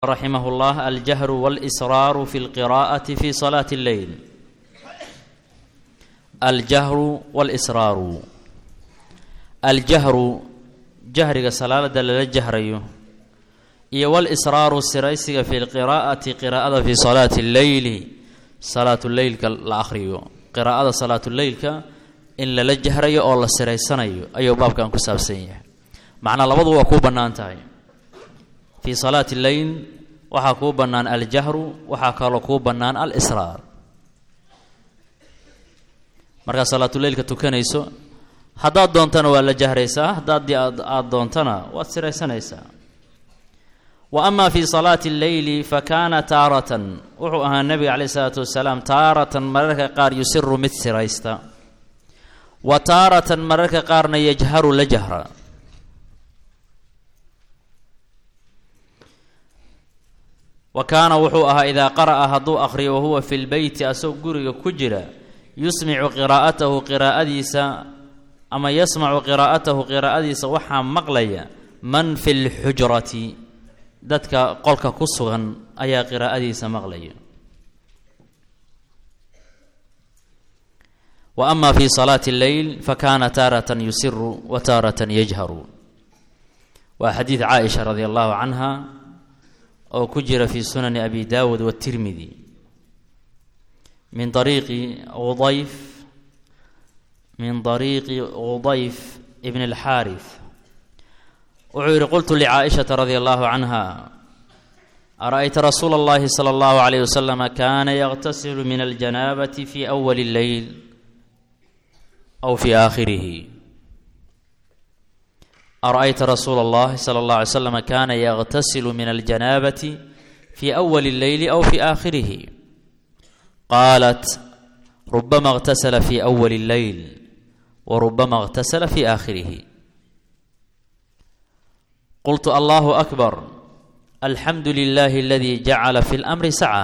رحمه الله الجهر والإسرار في القراءة في صلاة الليل الجهر والإسرار الجهر جهرga salaada lala jahrayo iyo walisraaru siraysiga fi lqiraa'ati qiraa'ada fi salaati lleyli salaatuleylka la akhriyo qiraa'ada salaatuleylka in lala jahrayo oo la siraysanayo ayuu baabkan ku saabsan yahay macnaa labadu waa kuu bannaan tahay fii salaati lleyl waxaa kuu bannaan aljahru waxaa kaloo kuu bannaan alisraar markaad salaatuleylka tukanayso haddaad doontana waa la jahraysaa haddaad aada doontana waad siraysanaysaa wa amaa fii salaati lleyli fa kaana taaratan wuxuu ahaa nebiga caleyh isalaatu wasalaam taaratan mararka qaar yusiru mid siraysta wa taaratan mararka qaarna yajharu la jahra wa kaana wuxuu ahaa idaa qara'a hadduu akhriyo wahuwa fi lbeyti asagoo guriga ku jira yusmicu qiraa'atahu qiraa'adiisa ama yasmacu qiraa'atahu qiraa'adiisa waxaa maqlaya man fi lxujrati dadka qolka ku sugan ayaa qiraa'adiisa maqlaya wa ama fi salaati lleyl fakana taaratan yusiru wa taaratan yajharu waa xadiid caaisha radi allahu canha oo ku jira fi sunani abi dawud watirmidi min ariiqi udayf min ariiqi udayf ibn اlxaarif wuxuu yihi qultu licaaishata radi allahu canha ara-yta rasuula اllahi salى اllahu alayh waslama kana yaqtasilu min aljanaabati fi awali اlleyl aw fi aakhirihi ara-yta rasuula اllahi salى اllah alay slama kana yaqtasilu min aljanaabati fi awali اlleyli aw fi aakhirihi qaalat rubama اqtasla fi awali اlleyl wrubama اqtasla fi aakhirihi qultu allahu akbar alxamdu lilahi aladi jacala fi اlamri saca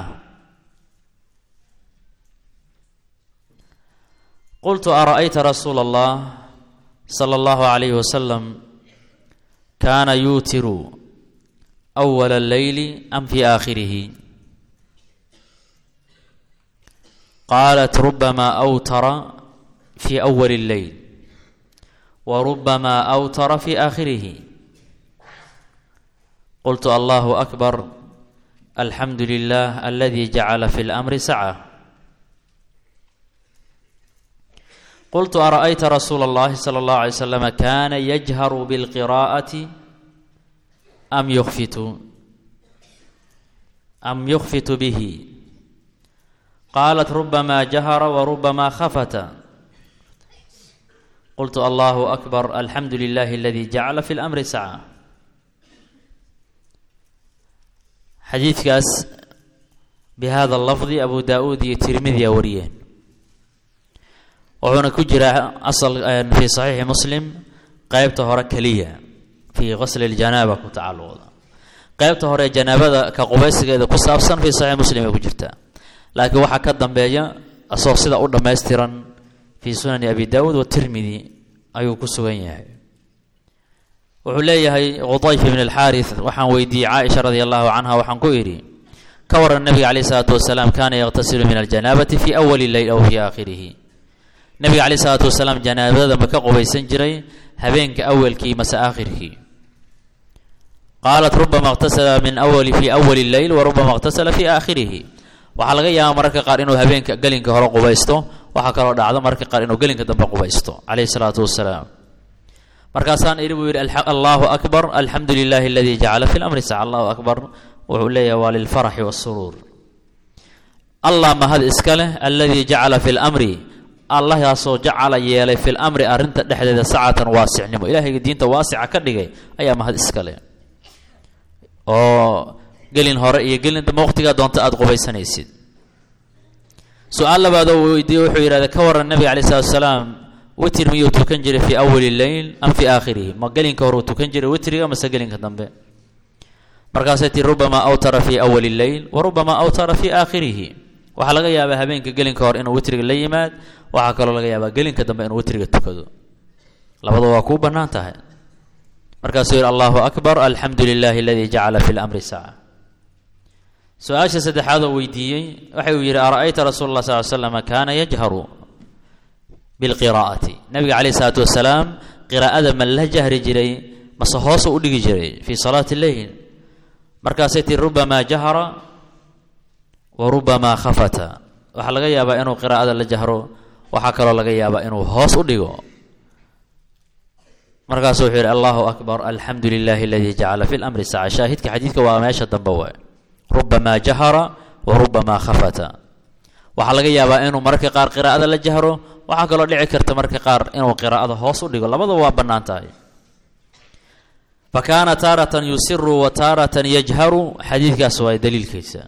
qultu ara-yta rasuula اllah salى اllahu عalayh wasalam kana yuutiru أwala اlleyli am fi aakhirihi qaalat rubama awtara fi awali اlleyl wa rubama awtara fi aakhirihi qultu allahu akbar alxamdu lilah aladi jacala fi اlamri saca qultu ara-yta rasuula اllahi salى اllahu alay slam kana yajharu bilqiraa'ati am yukfitu am yukfitu bihi qaalat rubama jahara wa rubama khafata qultu allahu akbar alxamdu lilahi aladi jacala fi lamri saca xadiidkaas bi hada lafdi abu daa-uud iyo tirmidiya wariyeen wuxuuna ku jiraa asal fii saxiixi muslim qeybta hore keliya fii qasli ljanaaba ku tacaluqda qeybta hore janaabada ka qubaysigeeda ku saabsan fii saxiix muslim ay ku jirtaa laakiin waxaa ka dambeeya asagoo sida u dhammaystiran fii sunani abi daawuud watirmidi ayuu ku sugan yahay wuxuu leeyahay qudayf ibn alxaaris waxaan weydiiyey caaisha radi allahu canha waxaan ku idhi ka waran nabiga caleyh isalaatu wasalaam kaana yaqtasilu min aljanaabati fi awali leyl aw fii aakhirihi nabiga caleyh isalaatu wasalaam janaabada ma ka qubaysan jiray habeenka awalkii mase aakhirkii qaalat rubama اqtasala min awali fi awali leyl wa rubama اqtasala fi aakhirihi waxaa laga yaabaa mararka qaar inuu habeenka gelinka hore qubaysto waxaa kaloo dhacdo mararka qaar inuu gelinka dambe qubaysto caleyhi salaatu wasalaam markaasaan idhi buu yidhi allahu akbar alxamdu lilahi aladi jacala fi lamri saca allahu akbar wuxuu leeyahay waa lilfaraxi wasuruur allah mahad iska leh aladi jacala fi lamri allahaasoo jacala yeelay fi lamri arrinta dhexdeeda sacatan waasicnimo ilahayga diinta waasica ka dhigay ayaa mahad iska leh oo gelin hore iyo gelin dambe waqtigaa doonta aada qubaysanaysid su-aal labaadoo weydiiye wuxuu yidhahda ka waran nabiga calai salatu salaam witr miyuu tukan jiray fii awali leyl am fii aakhirihi ma gelinka hore uu tukan jiray witriga mase gelinka dambe markaasay tii rubama awtara fii awali leyl wa rubama awtara fii aakhirihi waxaa laga yaabaa habeenka gelinka hore inuu witriga la yimaad waxaa kaloo laga yaabaa gelinka dambe inuu witriga tukado labada waa kuu bannaan tahay markaasuu yidhi allahu akbar alxamdu lilahi aladii jacala fi lamri saca su-aasha saddexaad oo weydiiyey waxa uu yidhi ara-ayta rasuula allah sal l slama kaana yajharu bilqiraa'ati nabiga calayh isalaatu wasalaam qiraa'ada ma la jahri jiray mase hoosu u dhigi jiray fii salaati lleyl markaasay tii rubamaa jahara wa rubamaa khafata waxaa laga yaabaa inuu qiraa'ada la jahro waxaa kaloo laga yaabaa inuu hoos u dhigo markaasu wuxuu yidhi allahu akbar alxamdu lilahi aladii jacala fi lamri saca shaahidka xadiidka waa meesha dambe waay rubamaa jahara wa rubamaa khafata waxaa laga yaabaa inuu mararka qaar qiraa'ada la jahro waxaa kaloo dhici karta mararka qaar inuu qiraa'ada hoos u dhigo labadaba waa bannaan tahay fa kaana taaratan yusiru wa taaratan yajharu xadiidkaas waa daliilkiisa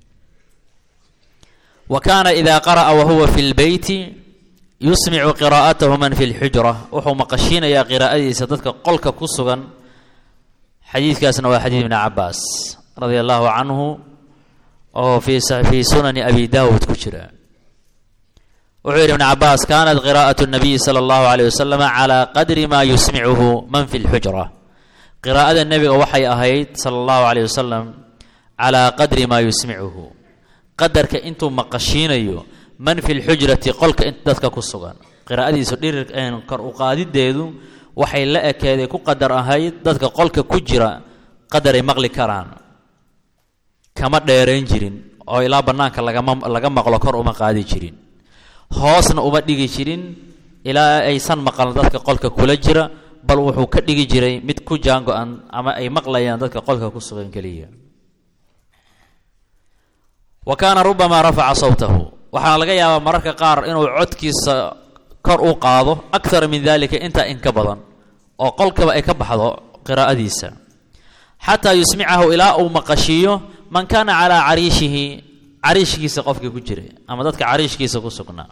wa kaana idaa qara'a wa huwa fi lbeyti yusmicu qiraa'atahu man fi lxujra wuxuu maqashiinayaa qiraa'adiisa dadka qolka ku sugan xadiidkaasna waa xadiid ibni cabaas radia allahu canhu oo fii sunani abi daawud ku jira wuxuu yidhi ibn cabaas kaanat qiraa'atu nabiyi sala allahu aleyh wasalam calaa qadri maa yusmicuhu man fi lxujra qiraa'ada nebiga waxay ahayd sala allahu aleyh wasalam calaa qadri maa yusmicuhu qadarka intuu maqashiinayo man fi lxujrati qolka dadka ku sugan qiraa'adiisu dhirir kor u qaadideedu waxay la ekeeday ku qadar ahayd dadka qolka ku jira qadaray maqli karaan kama dheerayn jirin oo ilaa bannaanka lagama laga maqlo kor uma qaadi jirin hoosna uma dhigi jirin ilaa aysan maqlan dadka qolka kula jira bal wuxuu ka dhigi jiray mid ku jaango-an ama ay maqlayaan dadka qolka ku sugan keliya wa kaana rubamaa rafaca sawtahu waxaana laga yaabaa mararka qaar inuu codkiisa kor u qaado akthara min dalika intaa in ka badan oo qolkaba ay ka baxdo qiraa'adiisa xataa yusmicahu ilaa uu maqashiiyo man kaana calaa cariishihi cariishkiisa qofkii ku jiray ama dadka cariishkiisa ku sugnaa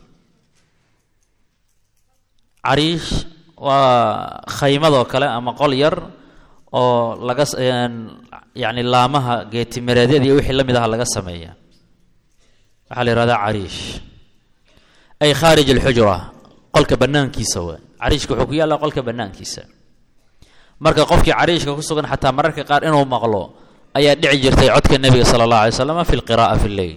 cariish waa khaymadoo kale ama qol yar oo laga yacni laamaha geetimireedyada iyo wixii la mid aha laga sameeya waxaa la yihahdaa cariish ay khaarij alxujra qolka bannaankiisa waa cariishka wuxuu ku yaallaa qolka bannaankiisa marka qofkii cariishka ku sugan xataa mararka qaar inuu maqlo ayaa dhici jirtay codka nebiga sala allah alay slam fi lqira'a fi lleyl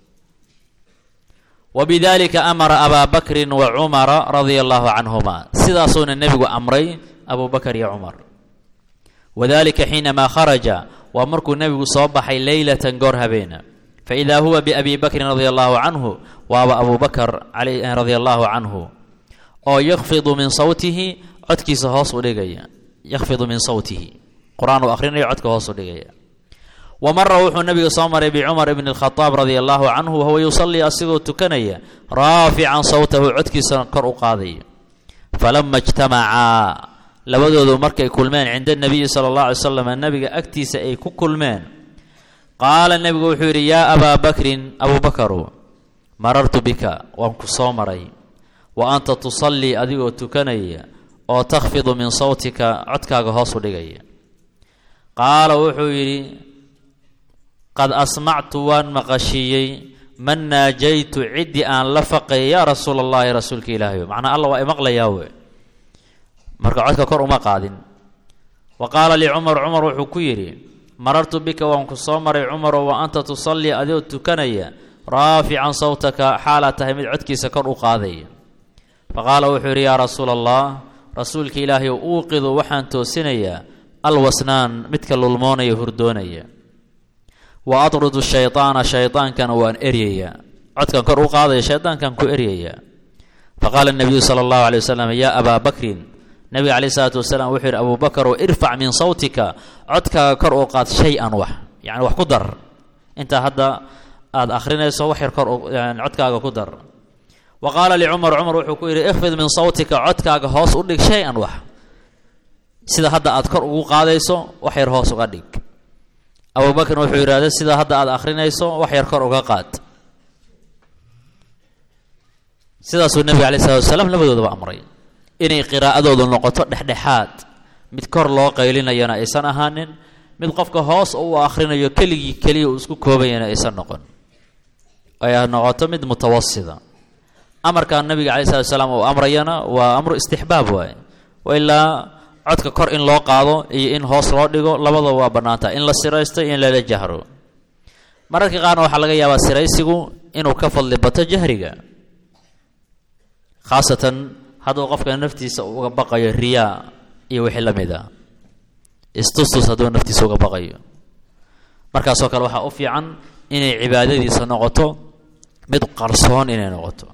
wa bidalika amara abaa bakrin wa cumara radia allahu canhuma sidaasuuna nebigu amray abu bakar iyo cumar wadalika xiinamaa kharaja waa markuu nebigu soo baxay leylatan goor habeena faida huwa biabi bakrin radia allahu canhu waaba abu bakar radia allahu canhu oo yakfidu min sawtihi codkiisa hoos u dhigaya yakfidu min sawtihi qur-aan uu akhrinayo codka hoos u dhigaya wa mara wuxuu nabiga soo maray bicumar ibni alkhadaab radia allahu canhu wahuwa yusallii asigoo tukanaya raafican sawtahu codkiisa kor u qaadaya falama ijtamacaa labadoodu markay kulmeen cinda nabiyi sala allah alay slam nabiga agtiisa ay ku kulmeen qaala nebigu wuxuu yidhi yaa abaa bakrin abuu bakaru marartu bika waan ku soo maray wa anta tusallii adigoo tukanaya oo takhfidu min sawtika codkaaga hoos u dhigaya qaala wuxuu yidhi qad asmactu waan maqashiiyey man naajaytu ciddii aan la faqay yaa rasuula allahi rasuulka ilaahay macnaa alla waa imaqlayaa we marka codka kor uma qaadin wa qaala lii cumar cumar wuxuu ku yidhi marartu bika waan ku soo maray cumarow wa anta tusallii adigoo tukanaya raafican sawtaka xaalaad tahay mid codkiisa kor u qaadaya fa qaala wuxuu yidhi yaa rasuula allah rasuulka ilaahay uuqidu waxaan toosinayaa alwasnaan midka lulmoonaya hurdoonaya wa atrudu shaytaana shaydaankana waan eryayaa codkan kor u qaadaya shaydaankan ku eryayaa fa qaala nabiyu sala allahu alay wasalam yaa abaa bakrin nabiga caleyh isalaatu wasalaam wuxuu yidhi abuu bakar oo irfac min sawtika codkaaga kor u qaad shay-an wax yacni wax ku dar intaa hadda aada akhrinayso wax yar kor codkaaga ku dar wa qaala licumar cumar wuxuu ku yidhi ikfid min sawtika codkaaga hoos u dhig shay-an wax sida hadda aad kor ugu qaadayso wax yar hoos uga dhig abuu bakrin wuxuu yidhahda sida hadda aad akhrinayso wax yar kor uga qaad sidaasuu nebiga aleyh salatu wasalaam labadoodaba amray inay qiraa'adoodu noqoto dhexdhexaad mid kor loo qaylinayana aysan ahaanin mid qofka hoos uu akhrinayo keligii keliya uu isku koobayana aysan noqon ay noqoto mid mutawasida amarkan nabiga calai salatu salaam uu amrayana waa amru istixbaab waaye ilaa codka kor in loo qaado iyo in hoos loo dhigo labadaba waa bannaantaha in la siraysto iyo in lala jahro mararka qaarna waxaa laga yaabaa siraysigu inuu ka fadli bato jahriga khaasatan hadduu qofka naftiisa uga baqayo riyaa iyo wixii la mid a istustus hadduu naftiisa uga baqayo markaasoo kale waxaa u fiican inay cibaadadiisa noqoto mid qarsoon inay noqoto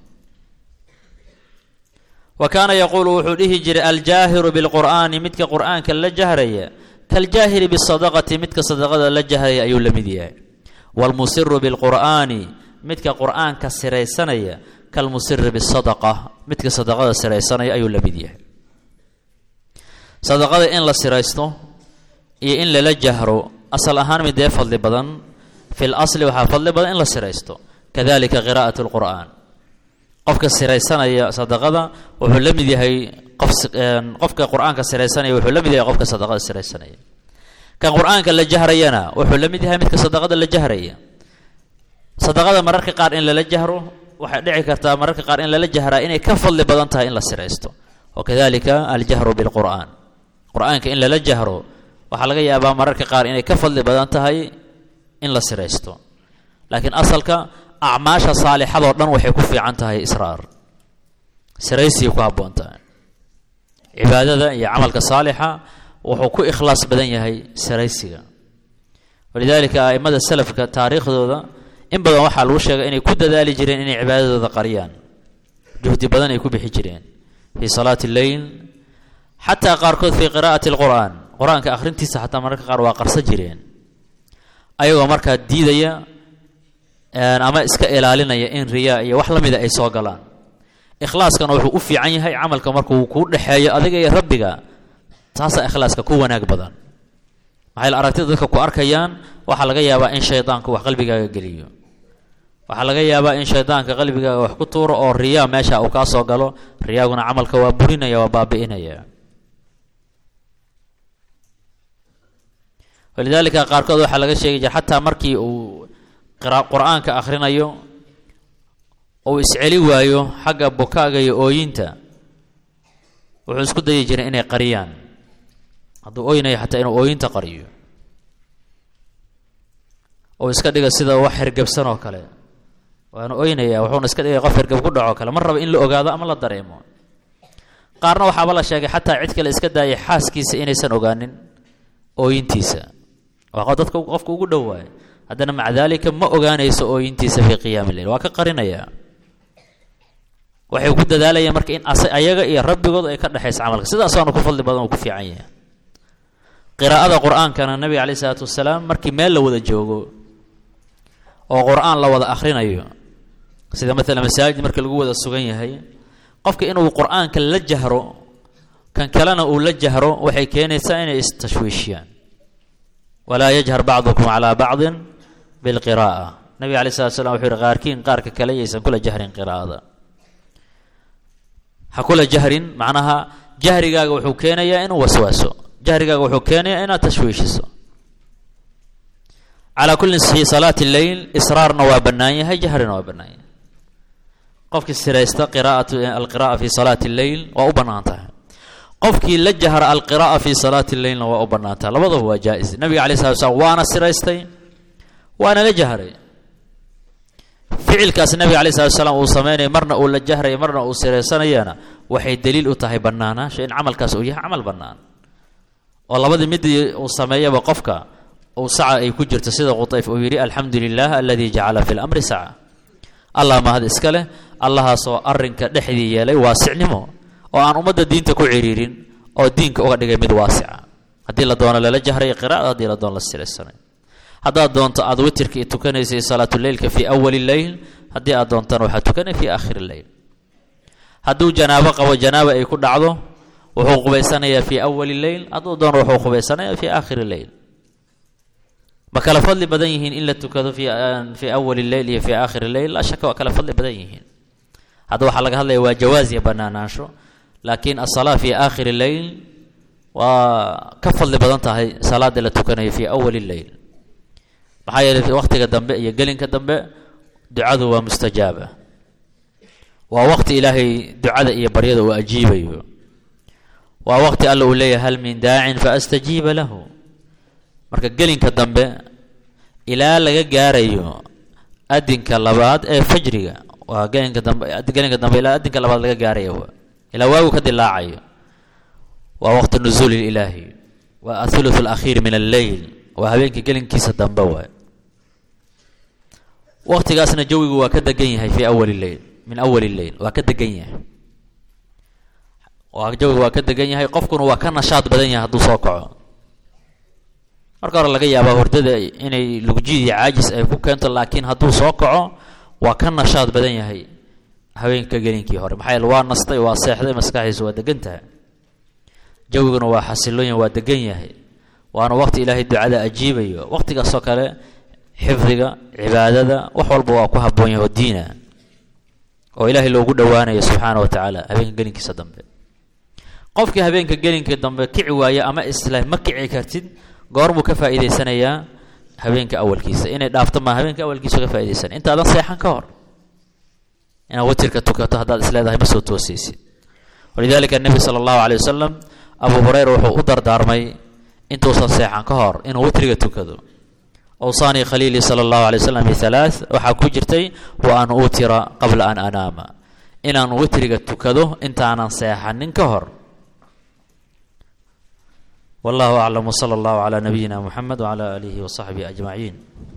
wa kaana yaquulu wuxuu dhihi jiray aljaahiru bilqur'aani midka qur'aanka la jahraya kaljaahiri bisadaqati midka sadaqada la jahraya ayuu la mid yahay waalmusiru bilqur'aani midka qur'aanka siraysanaya kalmusiri bisadaqa midka sadaqada siraysanaya ayuu la mid yahay sadaqada in la siraysto iyo in lala jahro asal ahaan midee fadli badan fi lasli waxaa fadli badan in la siraysto kadalika qiraa'at lqur'aan qofka siraysanaya sadaqada wuxuu la mid yahay qof qofka qur-aanka siraysanaya wuxuu la mid yahay qofka sadaqada siraysanaya kan qur-aanka la jahrayana wuxuu la mid yahay midka sadaqada la jahraya sadaqada mararka qaar in lala jahro waxay dhici kartaa mararka qaar in lala jahraa inay ka fadli badan tahay in la siraysto wakadalika aljahru bilqur'aan qur-aanka in lala jahro waxaa laga yaabaa mararka qaar inay ka fadli badan tahay in la siraysto laakiin asalka acmaasha saalixadoo dhan waxay ku fiican tahay israar siraysigay ku habboon tahay cibaadada iyo camalka saalixa wuxuu ku ikhlaas badan yahay siraysiga walidaalika a'immada salafka taariikhdooda in badan waxaa lagu sheegay inay ku dadaali jireen inay cibaadadooda qariyaan juhdi badan ay ku bixi jireen fii salaati lleyl xataa qaarkood fii qiraa'ati alqur'aan qur-aanka akhrintiisa xataa mararka qaar waa qarsan jireen ayagoo markaa diidaya ama iska ilaalinaya in riyaa iyo wax la mida ay soo galaan ikhlaaskana wuxuu u fiican yahay camalka markuu kuu dhexeeyo adiga iyo rabbiga taasaa ikhlaaska ku wanaag badan maxay aragtida dadka ku arkayaan waxaa laga yaabaa in shaydaanku wax qalbigaaga geliyo waxaa laga yaabaa in shaydaanka qalbigaaga wax ku tuuro oo riyaa meesha uu kaa soo galo riyaaguna camalka waa burinaya waa baabi'inaya walidaalika qaarkood waxaa laga sheegi jira xataa markii uu qur-aanka akhrinayo uu isceli waayo xagga bukaaga iyo ooyinta wuxuu isku dayi jiray inay qariyaan hadduu ooynayo xataa inuu ooyinta qariyo uu iska dhiga sida wax hergebsan oo kale waana oynaya wuxuuna iska dhigay qof hergeb ku dhaco kale ma raba in la ogaado ama la dareemo qaarna waxaaba la sheegay xataa cid kale iska daayay xaaskiisa inaysan ogaanin ooyintiisa waa dadka qofka ugu dhowaay haddana maca daalika ma ogaanayso ooyintiisa fii qiyaami lleil waa ka qarinaya waxay ku dadaalayaan marka in ayaga iyo rabbigood ay ka dhexaysa camalka sidaasaanu ku fadli badan uu ku fiican yahay qiraa'ada qur-aankana nabiga caleyh isalaatu wasalaam markii meel la wada joogo oo qur-aan la wada akhrinayo sida maalan masaajid marka lagu wada sugan yahay qofka inuu qur-aanka la jahro kan kalena uu la jahro waxay keenaysaa inay istashwiishiyaan walaa yajhar bacdukum calaa bacdin bilqiraa'a nabiga alay slat slam wuxuu yihi qaarkiin qaarka kale yaysan kula jahrin qiraa'ada ha kula jahrin macnaha jahrigaaga wuxuu keenayaa inuu waswaaso jahrigaaga wuxuu keenayaa inaad tashwiishiso calaa kulli fi salaati lleyl israarna waa bannaan yahay jahrina waa bannaan yahay qofkii siraysta qiraa'atu alqira'a fi salaati lleyl waa u bannaan tahay qofkii la jahra alqira'a fi salaati lleylna waa u bannaan tahay labadaba waa jaa-is nabiga alay slat slam waana siraystay waana la jahray ficilkaas nabiga alay slat slam uu sameynaya marna uu la jahray marna uu siraysanayana waxay daliil u tahay bannaanaasha in camalkaas uu yahay camal bannaan oo labadii midii uu sameeyaba qofka uu saca ay ku jirto sida qutayf uu yidhi alxamdu lilah aladii jacala fi lamri saca allah mahad iska leh allahaasoo arrinka dhexdii yeelay waasicnimo oo aan ummadda diinta ku ciriirin oo diinka uga dhigay mid waasica haddii la doono lala jahray qiraa'ada haddii la doono la siraysanay haddaad doonto aad witirka i tukanaysay salaatuleylka fii awali leyl haddii aad doontana waxaad tukanay fii aakhiri leyl hadduu janaabo qabo janaaba ay ku dhacdo wuxuu qubaysanayaa fii awali leyl hadduu doono wuxuu qubaysanayaa fii aakhiri leyl ma kala fadli badan yihiin in la tukado fii awali leyl iyo fii aakhiri leyl laa shaka waa kala fadli badan yihiin hadda waxaa laga hadlaya waa jawaas iyo banaanaansho laakiin asalaa fii aakhiri leyl waa ka fadli badan tahay salaada la tukanayo fii awali leyl maxaa yeelay waqtiga dambe iyo gelinka dambe ducadu waa mustajaaba waa waqti ilaahay ducada iyo baryada uu ajiibayo waa waqti alla uu leeyahay hal min daacin faastajiiba lahu marka gelinka dambe ilaa laga gaarayo adinka labaad ee fajriga waa gelinka dambe gelinka dambe ilaa adinka labaad laga gaarayo ilaa waagu ka dilaacayo waa waqti nuzuul ilaahi waa athuluth alakhiir min alleyl waa habeenka gelinkiisa dambe waay waqtigaasna jawigu waa ka degan yahay fi awali leyl min awali leyl waa ka degan yahay waa jawigu waa ka degan yahay qofkuna waa ka nashaad badan yahay hadduu soo kaco marka hore laga yaabaa hordada inay lugjid iyo caajis ay ku keento laakiin hadduu soo kaco waa ka nashaad badan yahay haweenka gelinkii hore maxaa yeele waa nastay waa seexday maskaxdiisa waa degan tahay jawiguna waa xasilooyin waa degan yahay waana waqti ilaahay ducada ajiibayo waqtigaasoo kale xifdiga cibaadada wax walba waa ku habboon yahay oo diina oo ilaahay loogu dhowaanayo subxaana wa tacaala habeenka gelinkiisa dambe qofkii habeenka gelinka dambe kici waaye ama isla ma kici kartid goormuu ka faa'iidaysanayaa habeenka awalkiisa inay dhaafto maa habeenka awalkiisa ka faaidaysanaya intaadan seexan ka hor inaad witirka tukato haddaad isleedahay ma soo toosaysid walidalika nebi sala allahu alay wasalam abu hureyra wuxuu u dardaarmay intuusan seexan ka hor inuu witriga tukado awsaanii khaliilii sala allahu alay wasalam bihalaath waxaa ku jirtay wa an uutira qabla an anaama inaan witriga tukado intaanan seexanin ka hor wallahu aclam wsala allahu calaa nabiyina muxamed wcala aalihi wasaxbihi ajmaciin